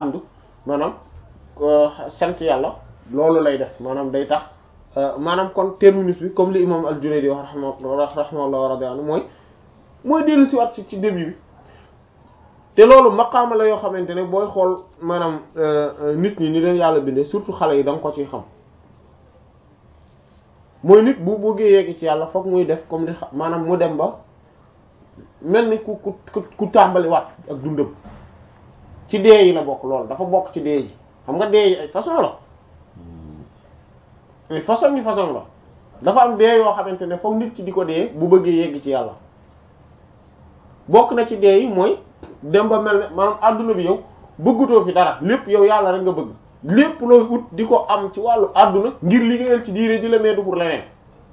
andu maanaam sant yàlla loolu lay def maanaam day tax maanaam kon terminus bi comme li imam al-Junayd wax rahimahullah rahimahullah wa radi anhu mooy mooy dellu si waat ci ci début bi te loolu maqaama la yoo xamante ne booy xool maanaam nit ñi ni leen yàlla bindee surtout xale yi da nga ko ciy xam mooy nit bu bëggee yegg ci yàlla fokk muy def comme li maanaam mu dem ba mel ni ku ku ku tàmbali waat ak dundam ci dee yi la bokk loolu dafa bokk ci dee ji xam nga dee yi ay façon la ay façon yi façon la dafa am dee yoo xamante ne fokk nit ki di ko dee bu bëggee yegg ci yàlla bokk na ci dee yi mooy dem ba mel ne maanaam adduna bi yow bëggutoo fi dara lépp yow yàlla rek nga bëgg lépp looy ut di ko am ci wàllu adduna ngir liggéeyal ci diine ji la mais du pour leneen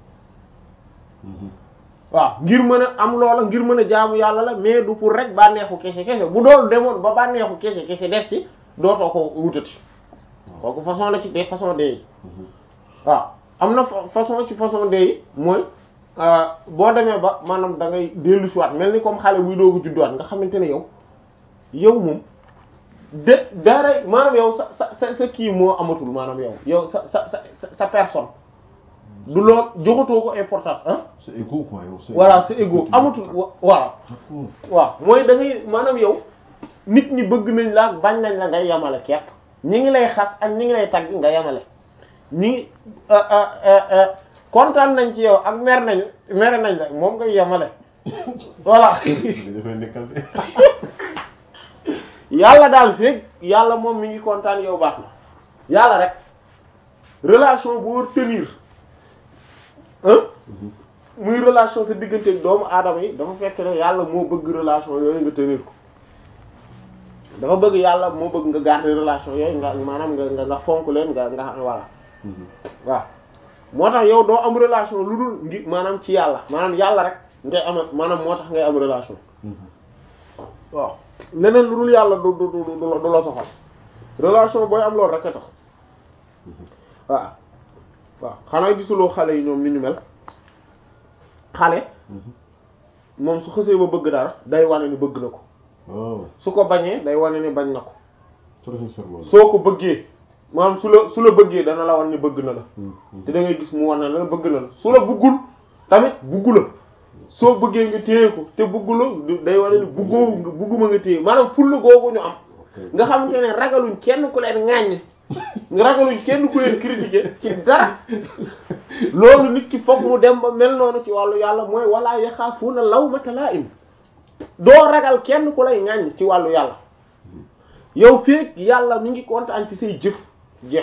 waaw ngir mën a am loola ngir mën a jaamu yàlla la mais du pour rek bànneexu kese kese bu dool demoon ba bànneexu kese kese des ci dootoo ko wutati kooku façon la ci des façon dee yi waaw am na façon ci façon dee yi mooy boo demee ba maanaam da ngay dellu si waat mel ni comme xale buy doogu judduwaat nga xamante ne yow yow moom de dara maanaam yow sa sa sa sa kii moo amatul maanaam yow yow sa sa sa sa personne du lool joxatoo ko importance ah. c'est égo quoi yow. voilà c'est égo amatul voilà. waaw mooy da ngay maanaam yow nit ñi bëgg nañ la bañ nañ la ngay yamale kepp ñi ngi lay xas ak ñi ngi lay tagg nga yamale ñi ngi kontaan nañ ci yow ak mer nañ mere nañ la moom ngay yamale voilà. yàlla daal feeg yàlla moom mi ngi kontaan yow baax na yàlla rek relation bu war tenir muy relation sa diggante doomu aadama yi dafa fekk ne yàlla moo bëgg relation yooyu nga tenir ko dafa bëgg yàlla moo bëgg nga garder relation yooyu nga maanaam nga nga nga fonk leen nga nga voilà waaw moo tax yow doo am relation lu dul ngi maanaam ci yàlla maanaam yàlla rek ngay am maanaam moo tax ngay am relation waaw leneen lu dul yàlla du du du du la soxal relation booy am loolu rek a tax waaw waaw xanaa gisuloo xale yi ñoom ni ñu mel xale moom su xësee ba bëgg dara day wane ni bëgg na ko su ko bañee day wane ni bañ na ko soo ko bëggee maanaam su la su la bëggee dana la wan ni bëgg na la te da ngay gis mu wane la bëgg na la su la bëggul tamit bëggu la soo bëggee nga téye ko te bëggu la day wane ni bëggoo bëgguma nga téye maanaam fulla googu ñu am nga xamante ne ragaluñ kenn ku leen ŋàññ ragaluñ kenn ku leen critiquer ci dara loolu nit ki foog mu dem ba mel noonu ci wàllu yàlla mooy wala yaxaafuuna lawmata laa'im doo ragal kenn ku lay ŋàññ ci wàllu yàlla yow feek yàlla mi ngi kontaan ci say jëf jeex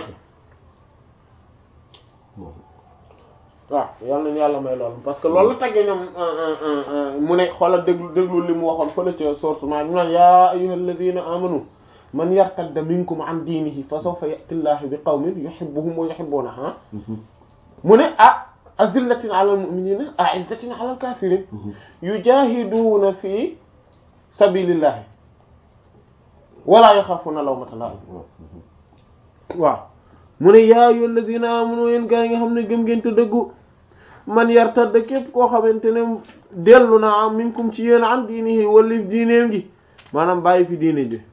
na waaw yal nañu yàlla may loolu parce que loolu la taggee ñoom mu ne xoolal déglu déglu li mu waxoon fële ca sourate ma ñu naan yaa ayyuhal ladina amanu man yartadda minkum an diinihi fa sawfa ya'ti Allahu bi qawmin yuhibbuhum wa yuhibbunahu mu ne ah azillatin ala al-mu'minina a'izzatin ala al-kafirin yujahiduna fi sabilillahi wala yaxaafuna lawmata laa'im waaw mu ne yaa ayyuhal ladina amanu yéen gaa yi nga xam ne gëm ngeen te dëggu man yartadda képp koo xamante ne dellu na am minkum ci yéen an diinihi walif diineem gi maanaam bàyyi fi diine ji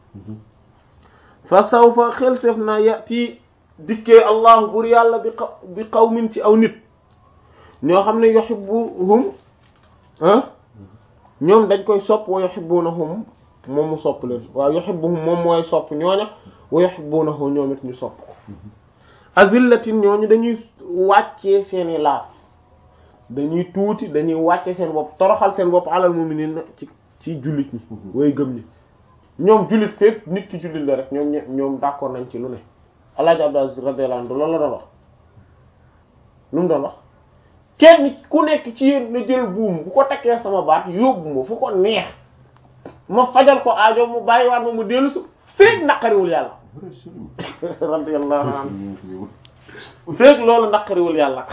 fa sawfa xel sef na yati dikkee allahu bur yàlla bi xaw bi qawmin ci aw nit ñoo xam ne yuhibbuhum ah ñoom dañ koy sopp wa yuhibbunahum moom mu sopp leen waaw yuhibbuhum moom mooy sopp ñooña wa yuhibbunahu ñoom it ñu sopp ko azillatin ñooñu dañuy wàccee seeni laaf dañuy tuuti dañuy wàcce seen bopp toroxal seen bopp alal mu'minin ci ci jullit ñi way gëm ñi ñoom jullit fépp nit ki jullit la rek ñoom ñoom d'accord nañ ci lu ne Alaaji Abdou Aziz radiyallahu anhu loolu la doon wax lu mu doon wax kenn ku nekk ci yéen na jël buum bu ko takkee sama baat yóbbu ma fu ko neex ma fajal ko aajo mu bàyyiwaat ma mu dellu su féeg naqariwul yàlla radiyallahu anhu féeg loolu naqariwul yàlla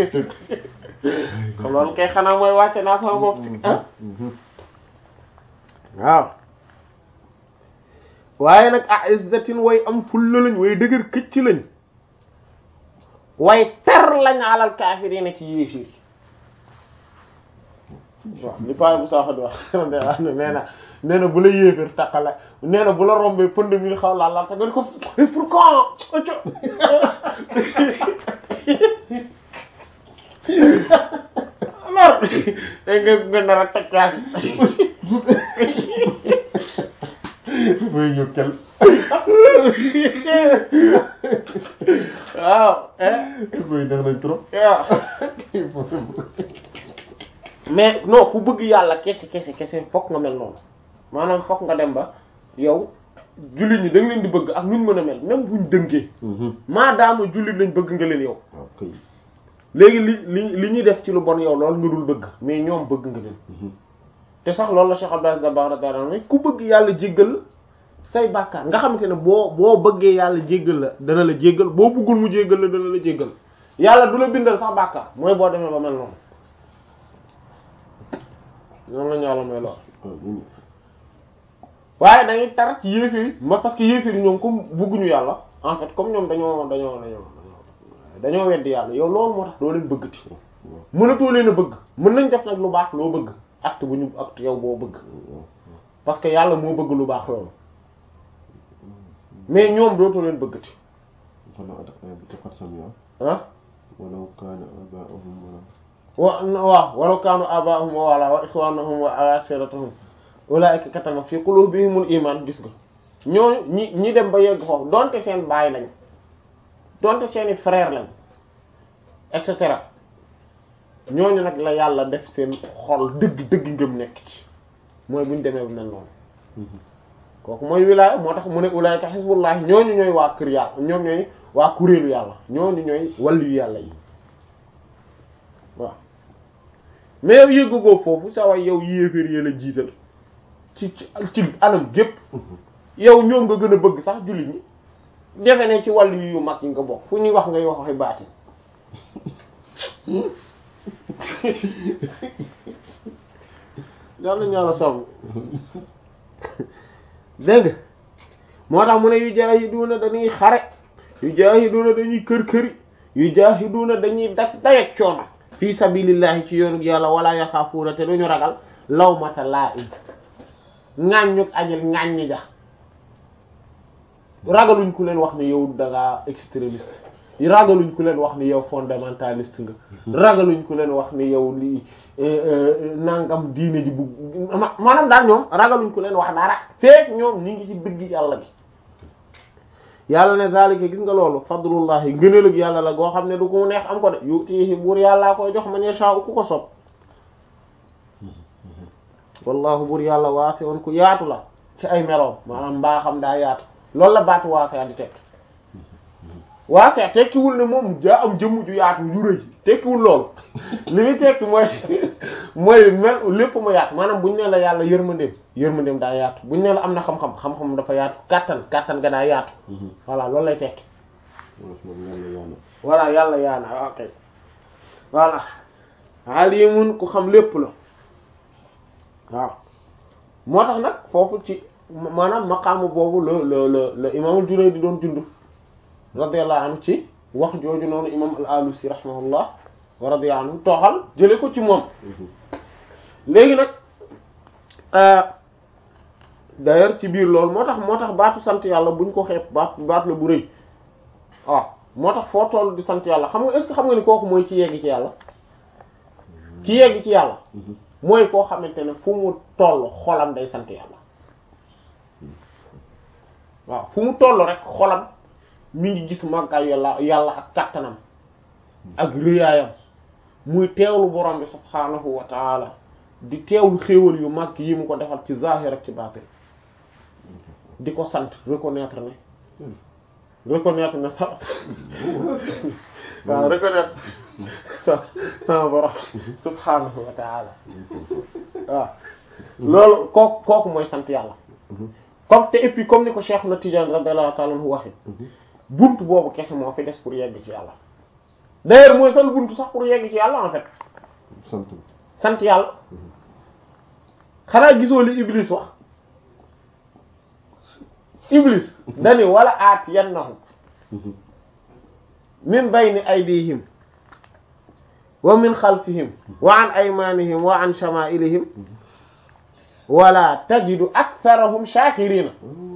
loolu kay xanaa mooy wàcce naa sama bopp ah waaw waaye nag a izzatin way am fulla lañ way dëgër këcc lañ way tar lañ alal kaafiriina ci yéefir yi waaw li paa bu saaxa di wax nee na nee na bu la yéeféer takkale nee na bu la rombee pënd mi xaw laa laal ta nga di ko pour quand oco alors nga nga nar a takkaas muy ñu kel waaw muy neex nañ trop waaw mais non ku bëgg yàlla kese kese kese fokk nga mel noonu maanaam fokk nga dem ba yow jullit ñi da nga leen di bëgg ak nuñ mën a mel même buñ dëngee maadaama jullit lañ bëgg nga leen yow waaw kay léegi li li li ñuy def ci lu bon yow loolu nga dul bëgg mais ñoom bëgg nga leen te sax loolu la Cheikh Abdou Dabakh radiyallahu anhu ku bëgg yàlla jéggal la say bàkkaar nga xamante ne boo boo bëggee yàlla jéggal la dana la jéggal boo bëggul mu jéggal la dana la jéggal yàlla du la bindal sax bàkkaar mooy boo demee ba mel noonu noonu la ñu yàlla may lool waaye dañuy tar ci yéefir yi ma parce que yéefir yi ñoom comme bëgguñu yàlla en fait comme ñoom dañoo dañoo dañoo dañoo weddi yàlla yow loolu moo tax doo leen bëggati mënatoo leen a bëgg mën nañ def nag lu baax loo bëgg acte bu ñu acte yow boo bëgg parce que yàlla moo bëgg lu baax loolu mais ñoom dootoo leen bëggati wala bi taqat samia ah walaw kaana abaahum wa wala waaw walaw kaanu abaahum wa wala wa ixwaanahum wa ashiratahum ulaa'ika kataba fi qulubihimul iman gis nga ñooñu ñi ñi dem ba yegg foofu donte seen baay lañ donte seeni frère lañ et cetera ñooñu nag la yàlla def seen xol dëgg dëgg ngëm nekk ci mooy buñ demee bu mel noonu kooku mooy wilaaya moo tax mu ne ulaayka xisbullah ñooñu ñooy waa kër yàlla ñoom ñooy waa kuréelu yàlla ñooñu ñooy wàllu yàlla yi waaw mais yow yëggagoo foofu sa way yow yéeféer yee la jiital ci ci ci anam gépp yow ñoom nga gën a bëgg sax jullit ñi defe ne ci wàllu yu mag yi nga bokk fu ñuy wax ngay wax waxi baati yàlla ñu yàlla sàmm dégg moo tax mu ne yu jaahiduuna dañuy xare yu jaahiduuna dañuy kër këri yu jaahiduuna dañuy dak dayeg coono fii sabilillahi ci yoonu yàlla wala yaxaafuuna te duñu ragal lawmata laa'im ŋàññuk ajal ŋàññi ja ragaluñ ku leen wax ne yow da ngaa extrémiste ragaluñ ku leen wax ni yow fondamentaliste nga ragaluñ ku leen wax ni yow lii nangam diine ji bu maanaam daal ñoom ragaluñ ku leen wax dara feek ñoom ñi ngi ci dëgg yàlla bi yàlla ne zalika gis nga loolu fadlullahi ngëneelug yàlla la goo xam ne du ko neex am ko de yutihi buur yàllaa koy jox man yasha ku ko sopp wallahu buur yàlla waasi'un ku yaatu la ci ay meloom maanaam mbaa xam daa yaatu loolu la baatu waasi' di tekk waasi' tekkiwul ne moom jaa am jëmm ju yaatu ju rëy tekkiwul loolu li muy tekki mooy mooy mel lépp ma yaatu maanaam buñ ne la yàlla yërmandeem yërmandeem daa yaatu buñ ne la am na xam-xam xam-xam dafa yaatu kàttan kàttan ga daa yaatu voilà loolu lay tekki voilà yàlla yaana ok voilà alimun ku xam lépp la waaw moo tax nag foofu ci maanaam maqaamu boobu la la la la imaamul Junayd di doon dund radiyallahu anhu ci wax jooju noonu imam al-Alusi rahimahullah wa radiya anhu tooxal jële ko ci moom léegi nag d'ailleurs ci biir loolu moo tax moo tax baatu sant yàlla buñ ko xeeb baat baat la bu rëy waaw moo tax foo toll di sant yàlla xam nga est-ce que xam nga ni kooku mooy ci yegg ci yàlla ci yegg ci yàlla mooy koo xamante ne fu mu toll xolam day sant yàlla waaw fu mu toll rek xolam mi ngi gis màggaay yàlla yàlla ak kàttanam ak rëyaayam muy teewlu borom bi subhaanahu wa taala di teewlu xéewal yu mag yi mu ko defal ci zahir ak ci baatin di ko sant reconnaître ne reconnaître ne sa waaw reconnaître sa sama borom subhaanahu wa taala waaw loolu kooku kooku mooy sant yàlla comme te et puis comme ni ko Cheikh na Tidiane radiyallahu ta'ala anhu waxe buntu boobu kese moo fi des pour yegg ci yàlla d'ailleurs mooy sal buntu sax pour yegg ci yàlla en fait sant sant yàlla xanaa gisoo li Iblis wax Iblis dani wala aatiyannahum min bayni aydihim wa min xalfihim wa an aymanihim wa an shama'ilihim wala tajidu aktharahum shakirina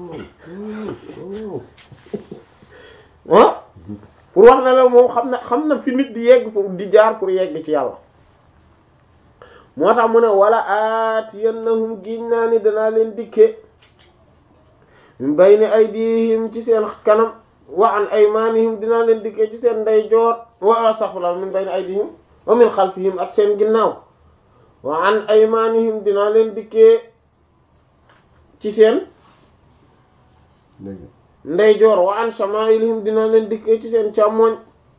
ah pour wax na la moom xam na xam na fi nit di yegg pour di jaar pour yegg ci yàlla moo tax mu ne wala aatiyannahum giñ naa ni danaa leen dikke min bayni aydihim ci seen kanam wa an aymanihim dinaa leen dikke ci seen ndeyjoor wa astaghfirullah min bayni aydihim wa min xalfihim ak seen ginnaaw wa an aymanihim dinaa leen dikkee ci seen léegi ndeyjoor wa an shama'ilihim dinaa leen dikkee ci seen càmmoñ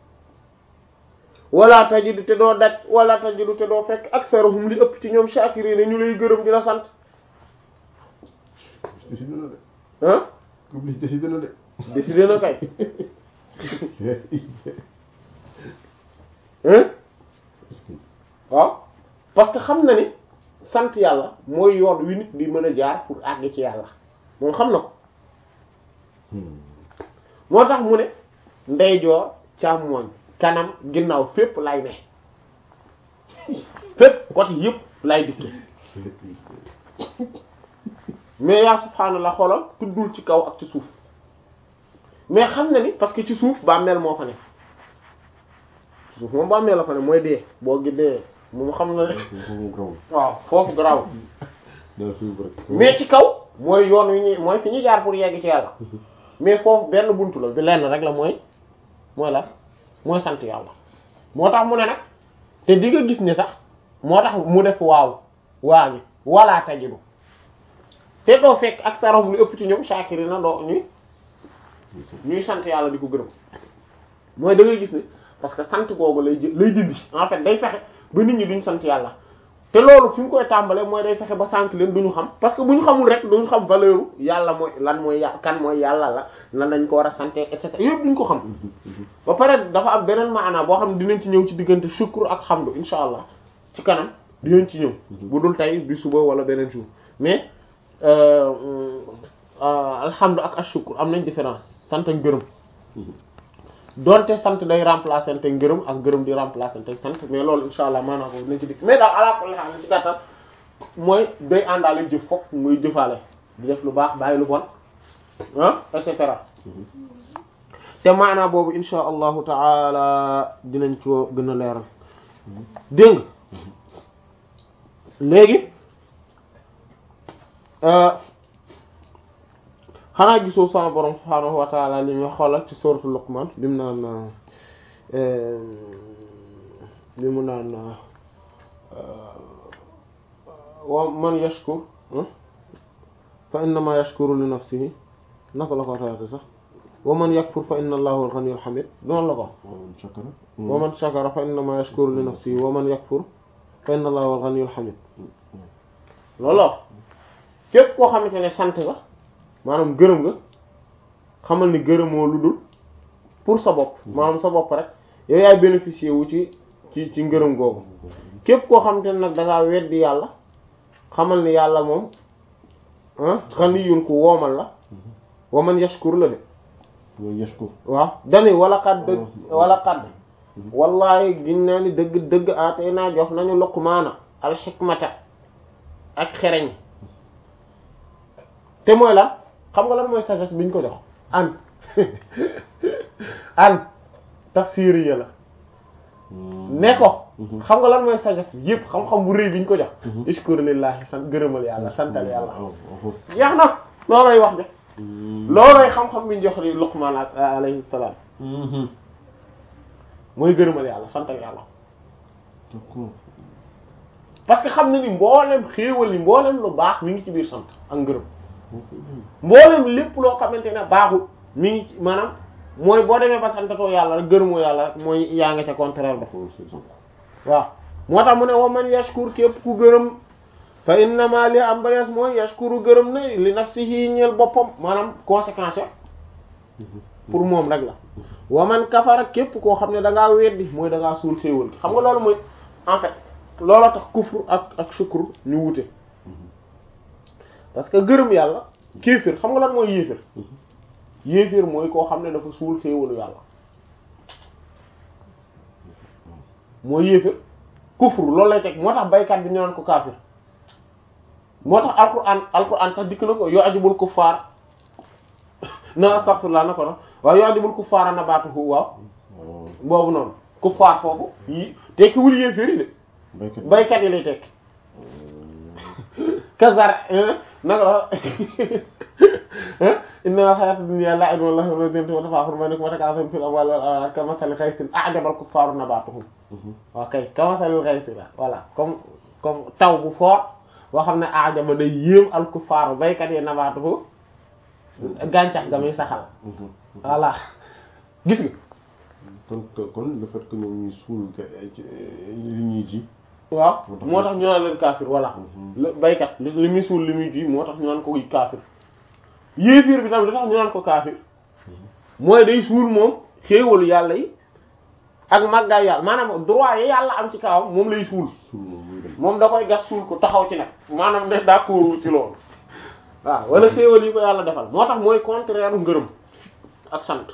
wala tajidu te doo daj wala tajidu te doo fekk aktharuhum li ëpp ci ñoom shakirina ñu lay gërëm di la sant décidé na de ah Iblis décidé na de décidé na kay hein waaw parce que xam na ni sant yàlla mooy yoon wi nit di mën a jaar pour àgg ci yàlla moom xam na ko moo tax mu ne ndeyjoor càmmooñ kanam ginnaaw fépp lay ne fépp côté yëpp lay dikke mais yaa subhaanallah xoolal tuddul ci kaw ak ci suuf mais xam na ni parce que ci suuf bàmmeel moo fa ne ci suuf moom bàmmeel la fa ne mooy dee boo gi dee moom xam na ne foofu grawul waaw foofu garaaw dana suuf rek mais ci kaw mooy yoon wi ñuy mooy fi ñu jaar pour yegg ci yàlla mais foofu benn buntu la bi lenn rek la mooy mooy la mooy sant yàlla moo tax mu ne nag te di nga gis ne sax moo tax mu def waaw waa gi wala tajidu te doo fekk ak sarom lu ëpp ci ñoom shakiri na doo ñuy ñuy sant yàlla di ko gërëm mooy da ngay gis ne parce que sant googu lay jë lay dindi en fait day fexe ba nit ñi duñ sant yàlla te loolu fi mu koy tàmbalee mooy day fexe ba sànk leen duñu xam parce que bu ñu xamul rek duñu xam valeur yàlla mooy lan mooy yà kan mooy yàlla la lan lañ ko war a sante et cetera yëpp duñ ko xam ba pare dafa am beneen maana boo xam ne dinañ ci ñëw ci diggante shukr ak hamdu insha allah ci kanam dinañ ci ñëw bu dul tey bi suba wala beneen jour mais alhamdu ak ashukr am nañ différence sant ak gërëm donte sant day remplacer te ngërëm ak gërëm di remplacer te sant mais loolu insha allah maanaam ko dinañ ci dikk mais daal ala kulli haal ci gàttal mooy day àndaale jëf foofu muy jëfaale di def lu baax bàyyi lu bon ah et cetera te maanaa boobu insha allahu taala dinañ ko gën a leeral dégg nga léegi xanaa gisoo sama borom subhaanahu wa taala li ñu xoolal ci sourate Luqman bi mu naan bi mu naan wa man yashkur fa innama yashkuru li nafsihi naka la ko taate sax wa man yakfur fa inna allaha huwal ghaniyyul hamid noonu la ko waaw shakara wa man shakara fa innama yashkuru li nafsihi wa man yakfur fa inna allaha huwal ghaniyyul hamid loolu la képp koo xamante ne sant nga maanaam gërëm nga xamal ni gërëmoo lu dul pour sa bopp maanaam sa bopp rek yow yaay bénéficier wu ci ci ci ngërëm googu képp koo xamante ne nag da ngaa weddi yàlla xamal ni yàlla moom ah ghaniyyun ku woomal la wa man yashkur la de mooy yashkur waaw dani wala xadd dëgg wala xadd wallahi giñ naa ni dëgg dëgg aatee naa jox nañu luqmaana alxikmata ak xereñ te mooy lan xam nga lan mooy sagesse bi ñu ko jox an an tafsiriya la ne ko xam nga lan mooy sagesse bi yëpp xam-xam bu rëy bi ñu ko jox ishkur lillahi sant gërëmal yàlla santal yàlla jeex na loolay wax de loolay xam-xam bi ñu jox li Luqman alayhi salaam mooy gërëmal yàlla santal yàlla d'accord parce que xam na ni mboolem xéewal yi mboolem lu baax mi ngi ci biir sant ak ngërëm mboolem lépp loo xamante ne baaxul mi ngi ci maanaam mooy boo demee ba santatoo yàlla rek gërëmoo yàlla rek mooy yaa nga ca contraire ba waaw moo tax mu ne wa man yashkur képp ku gërëm fa innama li am barees mooy yashkuru gërëm na li nafsihi ñeel boppam maanaam conséquence pour moom rek la wa man kafara képp koo xam ne da ngaa weddi mooy da ngaa suul xéewal gi xam nga loolu mooy en fait looloo tax kufur ak ak shukr ñu wute parce que gërëm yàlla kéefir xam nga lan mooy yéefir yéefir mooy koo xam ne dafa suul xéewalu yàlla moo yéefér kufru loolu lay teg moo tax baykat bi ñu naan ko kaafir moo tax alquran alquran sax dikk na ko yoo ajibul kuffaar na astaghfirullah na ko no waaw yoo ajibul kuffaara nabaatuhu waaw waaw boobu noonu kuffaar foofu yi tekkiwul yéefér yi de baykat baykat yi lay tekki kazar naka la inna hayata dunya la'ibun wa lahwun wa zinatun wa tafakhurun bainakum wa takathurun fil amwali wal awlad kamathali ghaythin a'jaba al-kuffaru nabatuhu waaw kay kamathali ghaythi la voilà comme comme taw bu fort boo xam ne a'jaba day yéem al-kuffaru baykat yi nabatuhu gàncax ga muy saxal voilà gis nga kon kon le fait que ñoom ñuy suul ga- ci li ñuy ji waaw moo tax ñu naan leen kaafir voilà la baykat li li muy suul li muy ji moo tax ñu naan ko kaafir yéefir bi tamit da tax ñu naan ko kaafir mooy day suul moom xéewalu yàlla yi ak màggaay yàlla maanaam droit yi yàlla am ci kawam moom lay suul suul moom muy dem moom da koy gas suul ko taxaw ci nag maanaam ne d'accord ci loolu waaw wala xéewal yi ko yàlla defal moo tax mooy contraire ngërëm ak sant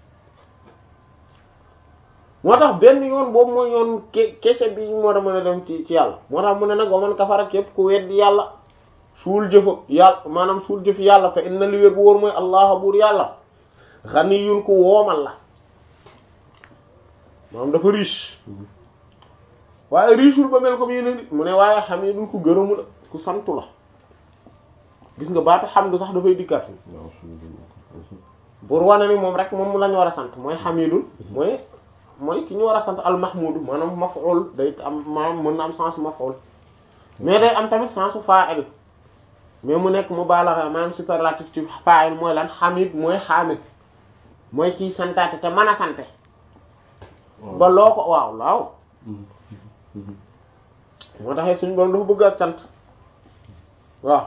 moo tax benn yoon boobu mooy yoon ke kese bi moo da mën a dem ci ci yàlla moo tax mu ne nag wa man kafara képp ku weddi yàlla suul jëfa yàlla maanaam suul jëf yàlla fa inna li wér bu wóor mooy allah buur yàlla ghaniyun ku woomal la maanaam dafa riche waaye richeul ba mel comme yeneen nit mu ne waaye hamidun ku gërëmu la ku santu la gis nga baatu hamdu sax dafay dikkaat fi waaw suñu dem pour wane ni moom rek moom lañu war a sant mooy hamidun mooy mooy ki ñu war a sant al mahmudu maanaam maf'ul day am maanaam mën na am sens maf'ul mais day am tamit sensu fa'il mais mu nekk mubalagha maanaam superlatif ci fa'il mooy lan hamid mooy hamid mooy kiy santaate te mën a sante ba loo ko waaw waaw moo taxee suñu borom dafa bëgg ak sant waaw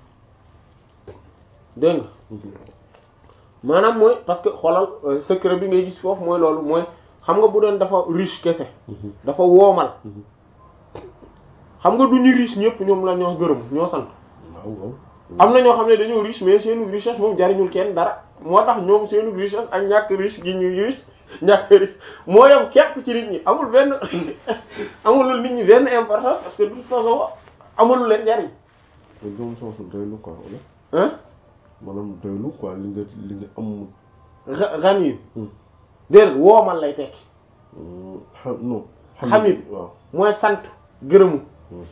dégg nga maanaam mooy parce que xoolal euh, secret bi ngay gis foofu mooy loolu mooy xam nga bu doon dafa riche kese dafa woomal xam nga du ñu riche ñëpp ñoom la ñoo gërëm ñoo sant waaw waaw am na ñoo xam ne dañoo riche mais seenu richesse moom jariñul kenn dara moo tax ñoom seenu richesse ak ñàkk riche gi ñu riche ñàkk riche moo yem képp ci nit ñi amul benn amulul nit ñi benn importance parce que de toute façon amulul leen njariñ te doom soosu doylu quoi wala hein maanaam doylu quoi li nga li nga am gan yi déedéet woomal lay tekki xam non Hamid. waaw mooy sant gërëmu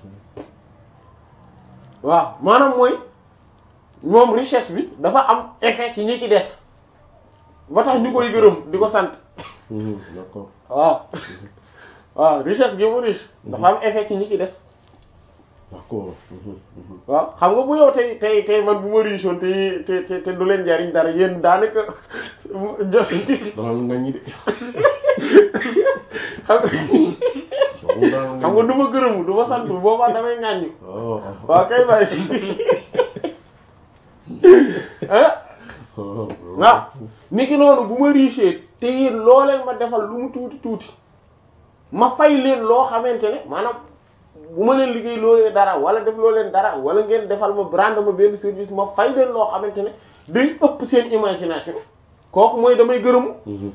waaw maanaam mooy moom richesse bi dafa am effet ci ñi ci des ba tax ñu koy gërëm di ko sant d'accord waaw waaw richesse gi mu riche dafa am effet ci ñi ci des d'accord waaw xam nga bu yow tey tey tey man bu ma riche woon te te te te du leen jariñ dara yéen daanaka jo dana nga ñi de xam nga xam nga du ma gërëmu du ma sant boobaa damay ŋàññu waaw waaw kay bàyyi ah waaw niki noonu bu ma riche te yéen loo leen ma defal lu mu tuuti tuuti ma fay leen loo xamante ne maanaam bu ma leen liggéey loolee dara wala def loo leen dara wala ngeen defal ma brand ma benn service ma fay leen loo xamante ne day ëpp seen imagination kooku mooy damay gërëmu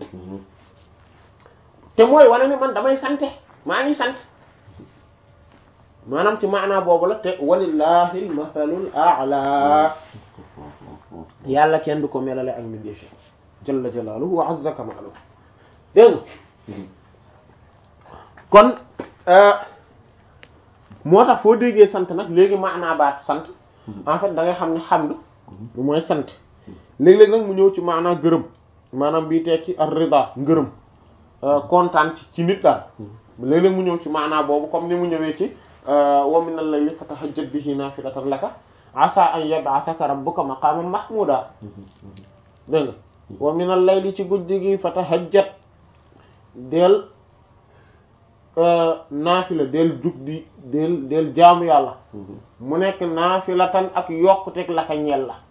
te mooy wane ne man damay sante maa ngi sant maanaam ci maanaa boobu la te walillahi almathalul a'la yàlla kenn du ko melale ak mbindeef yi jalla jalaaluhu wa azza kamaaluhu dégg nga kon moo tax foo déggee sant nag léegi maanaa baat sant en fait da ngay xam ne hamdu lu mooy sant léeg-léeg nag mu ñëw ci maanaa gërëm maanaam bii tekki ar-rida ngërëm kontaan ci ci nit daal léeg-léeg mu ñëw ci maanaa boobu comme ni mu ñëwee ci wa min al-layli fatahajjad bihi naafilatan laka asa an yab'athaka rabbuka maqaman mahmuda dégg nga wa min al-layli ci guddi gi fatahajjad del naafila del jug di del del jaamu yàlla mu nekk naafilatan ak yokkuteg laka ñeel la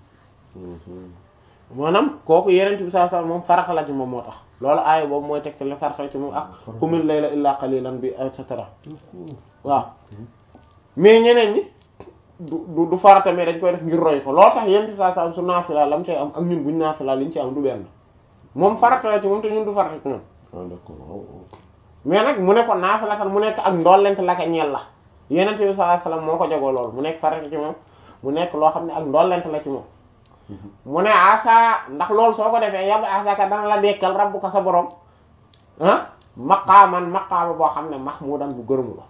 maanaam kooku yeneen bi saa saa moom farata la ci moom moo tax loolu aaya boobu mooy tegtal ne farata la ci moom ak qumil layla illa qalilan bi et cetera waaw mais ñeneen ñi du du du farata mais dañ koy def ngir roy ko loolu tax yeneen bi saa saa su naafila lam cay am ak ñun buñ naafila liñ ci am du benn moom farata la ci moom te ñun du farata ci moom ah d'accord waaw mais nag mu ne ko naafilatan mu nekk ak ndollent la ka ñeel la yenente bi sallallahu alayhi wasallam moo ko jagoo loolu mu nekk farata ci moom mu nekk loo xam ne ak ndollent la ci moom mu ne asa ndax loolu soo ko defee yab asaka dana la dekkal rabbuka sa borom ah maqaaman maqaama boo xam ne mahmudan bu gërëmu la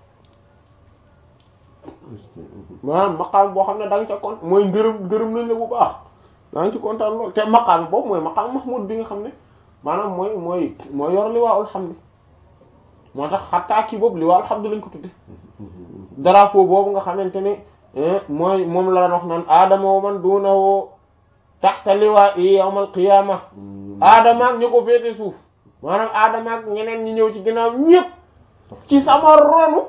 maanaam maqaama boo xam ne da nga ca kon mooy ngërëm gërëm nañ la bu baax da nga ci kontaan lool te maqaama boobu mooy maqaama mahmud bi nga xam ne maanaam mooy mooy mooy yor liwaa'ul hamd moo tax xattaa kii boobu liwaa'ul hamd lañ ko tudde drapeau boobu nga xamante ne mooy moom la wax naan aadama wa man duunahu taxta liwaa'i yawmal qiyaama aadama ak ñu ko féete suuf maanaam aadama ak ñeneen ñi ñëw ci ginnaaw ñëpp ci sama ronu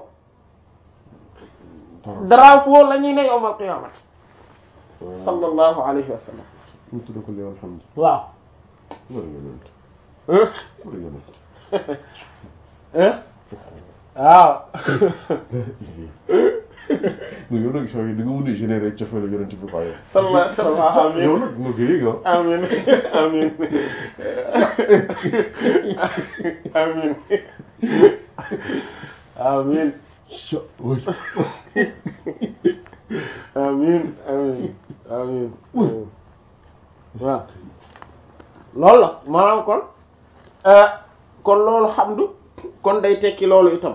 drapeau la ñuy ne yawmal qiyaama sallallahu alayhi wa sallam ñu tudd ko liwaa'ul hamd waaw war yonent war yonent waaw mais yow nag soo yi da nga mën a générer cofeelu yonent bi quoi yow. sallallahu alayhi wa sallam yow nag nga koy yëg ah. amin amin amin amin Cha oui. amin amin amin waaw loolu la maanaam kon kon loolu xamdu kon day tekki loolu itam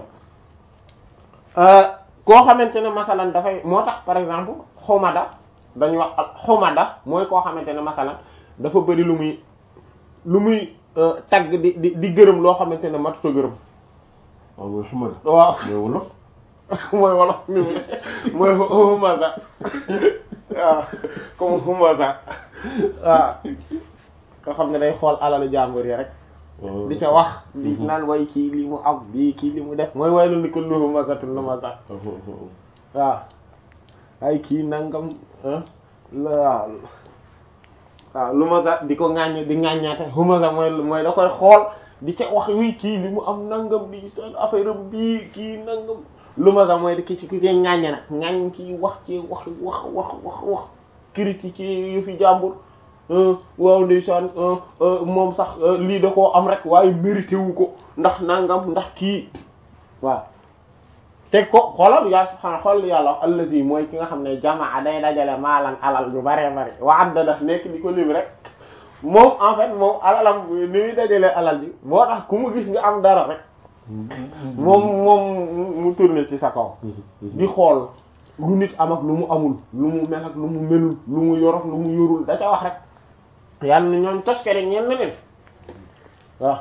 koo xamante ne masalan dafay moo tax par exemple xumada dañuy wax al xumada mooy koo xamante ne masalan dafa bëri lu muy lu muy tagg di di di gërëm loo xamante ne matuta gërëm waaw mooy xamada. waaw mooy wolof. mooy wolof mi mooy humaza waaw comme humaza waaw nga xam ne day xool alalu jàmbur yi rek di ca wax di naan way kii li mu am bii kii li mu def mooy way lu ni ko lu humazatul lumaza waaw ay kii nangam waaw waaw lumaza di ko ŋàññ di ŋàññaate humaza mooy mooy da koy xool di ca wax wi kii li mu am nangam di sa affaire am bii kii nangam lumaza mooy di ki ci ki koy ŋàññe nag ŋàññ kii wax ci wax wax wax wax wax critique ci yëfi jàmbur waaw ndeysaan moom sax lii da koo am rek waaye mérité wu ko ndax nangam ndax kii waaw teg ko xoolal yaa subhaana xoolal yàlla wax allazi mooy ki nga xam ne jamaa day dajale maalan alal lu bare bare wa addada nekk di ko lim rek moom en fait moom alalam ni muy dajale alal ji moo tax ku mu gis nga am dara rek moom moom mu tourné ci sa kaw di xool lu nit am ak lu mu amul lu mu mel ak lu mu melul lu mu yor ak lu mu yorul da ca wax rek yàlla na ñoom toskere ñeen na leen waaw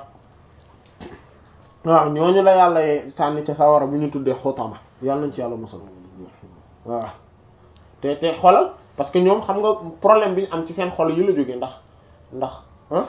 waaw ñooñu la yàlla sànni ca sawara bu ñu tuddee xotama yàlla nañ ci yàlla musal waaw te te xolal parce que ñoom xam nga problème bi ñu am ci seen xol yi la jógee ndax ndax ah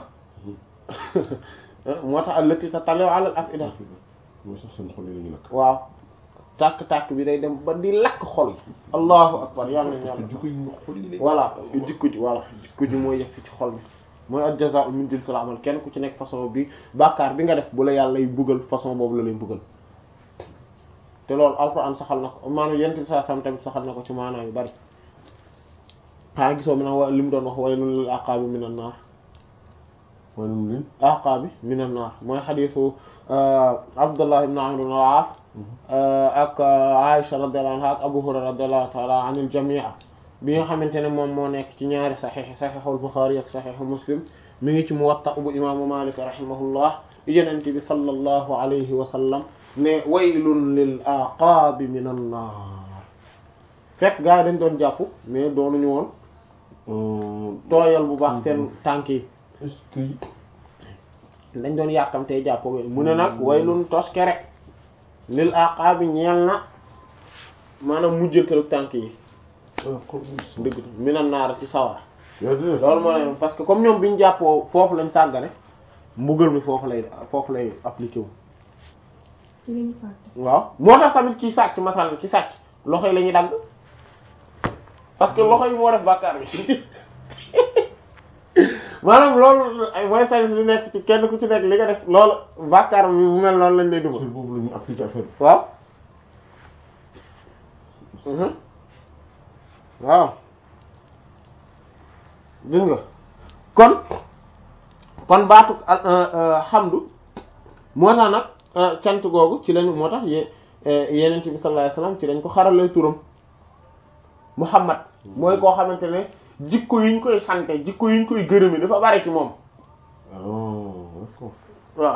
moo tax allati tatali'u ala al-af'ida mooy sax seen xol yi la ñu lakk. waaw tàkk-tàkk bi day dem ba di lakk xol yi allahu akbar yàlla nañ yàlla jikko yi xol yi la voilà jikko ji voilà jikko ji mooy yegg si ci xol bi mooy al jazaa'u min jinsil amal kenn ku ci nekk façon bi bàkkaar bi nga def bu la yàlla y buggal façon boobu la lay buggal te loolu alquran saxal na ko maanaam yent bi saa sam tamit saxal na ko ci maanaam yu bari xanaa gisoo mi nag wa li mu doon wax waylun lil aqaabi minan naar maanaam leen aqaabi minan naar mooy xadiisu Abdullah ibn Amr ibn al-As ak Aisha radiyallahu anha ak Abu Hurayra radiyallahu ta'ala anil jamii bi nga xamante ne moom moo nekk ci ñaari saxiix saxiixul Buxaari ak saxiixu Muslim mi ngi ci Muwatta bu imaamu Maalik rahimahullah Yonent bi sallallahu alayhi wa sallam ne waylun lil aqaabi minan naar fekk gaa yi dañ doon jàpp mais doonuñu woon tooyal bu baax seen tànk yi est-ce que dañ doon yàkkamtee jàpp mu ne nag waylun toskere lil aqaabi ñeel na maanaam mujjantalu tànk yi dëgg minan naar ci sawara loolu moo ne parce que comme ñoom bi ñu jàppoo foofu lañ sàggane mbugal mi foofu lay foofu lay appliqué wu ci lañu fàtte. waaw moo tax tamit ci sàcc masal ci sàcc loxo yi la ñuy dagg parce que loxo yi moo def bàkkaar bi maanaam loolu ay mooy sañ bi nekk ci kenn ku ci nekk li nga def loolu bàkkaar bi bu mel noonu lañ lay sur dugal boobu la ñu appliqué affaire bi. waaw mhm waaw gis nga kon kon baatu xamdu moo tax nag cant googu ci lañ moo tax ye yenent bi sallallahu alayhi wasallam ci lañ ko xaralee turam Muhammad mooy koo xamante ne jikko yiñ koy sante jikko yiñ koy gërëme dafa bari ci moom oh d'accord waaw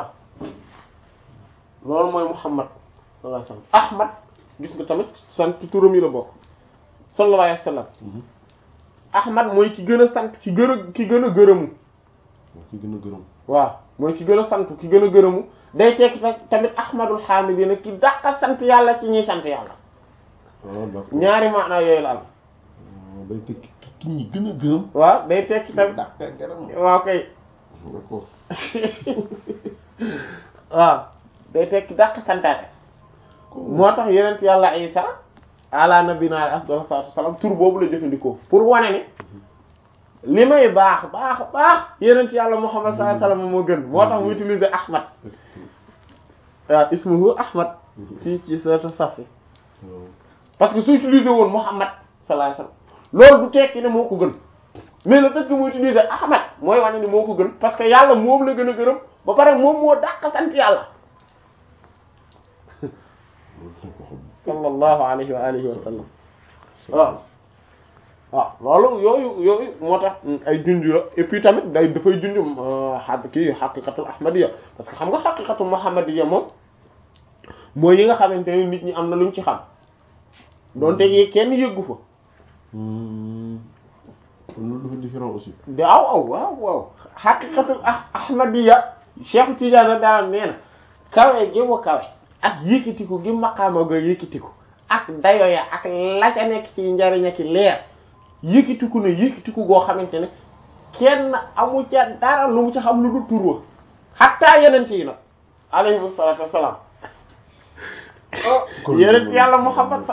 loolu mooy Muhammad sallallahu alayhi wasallam Ahmad gis nga tamit sant turam yi la bokk sallallahu alayhi wasallam Ahmad mooy ki gën a sant ki gën a ki gën a gërëmu moo ci gën a gërëm waaw mooy ki gën a sant ki gën a gërëmu day tekki tamit ahmadul hamidina ki dàqa sant yàlla ci ñiy sant yàlla ah d'accord ñaari maanaa yooyu la am day tekki ki ki ñi gën a gërëm waaw day tekki tamit dàq gërëm waaw kay d'accord waaw day tekki dàq santaate moo tax yenent yàlla isa ala nabina afdal salatu wasalam tur boobu la jëfandikoo pour wane ne li may baax baax baax yenent yàlla muhammad sallallahu alayhi wasallam moo gën moo tax mu utiliser ahmad waaw ismuhu ahmad ci ci suratu safi parce que su utiliser woon muhammad sallallahu alayhi wasallam loolu du tekki ne moo ko gën mais le fait que mu utiliser ahmad mooy wane ni moo ko gën parce que yàlla moom la gën a gërëm ba pare moom moo dàq sant yàlla sallallahu alayhi wa alihi wa sallam waaw waaw loolu yooyu yooyu moo tax ay junj la et puis tamit day dafay junj xa kii xaqiqatul ahmadiyya parce que xam nga xaqiqatul muhammadiyya moom mooy yi nga xamante ne nit ñi am na luñ ci xam doonte yi kenn yëggu fa kon loolu dafa différent aussi de aw aw waaw waaw xaqiqatul ah ahmadiyya Cheikh Tidiane daal nee na kawe gi mu kawe ak yëkkatiku gi maqaama ga yëkkatiku ak dayo ya ak la ca nekk ci njariñ ak leer yëkkatiku ne yëkkatiku goo xamante ne kenn amu ca dara lu mu ci xam lu du tur wa xattaa yenent yi nag alayhi salaatu wassalaam yenent yàlla Muhammad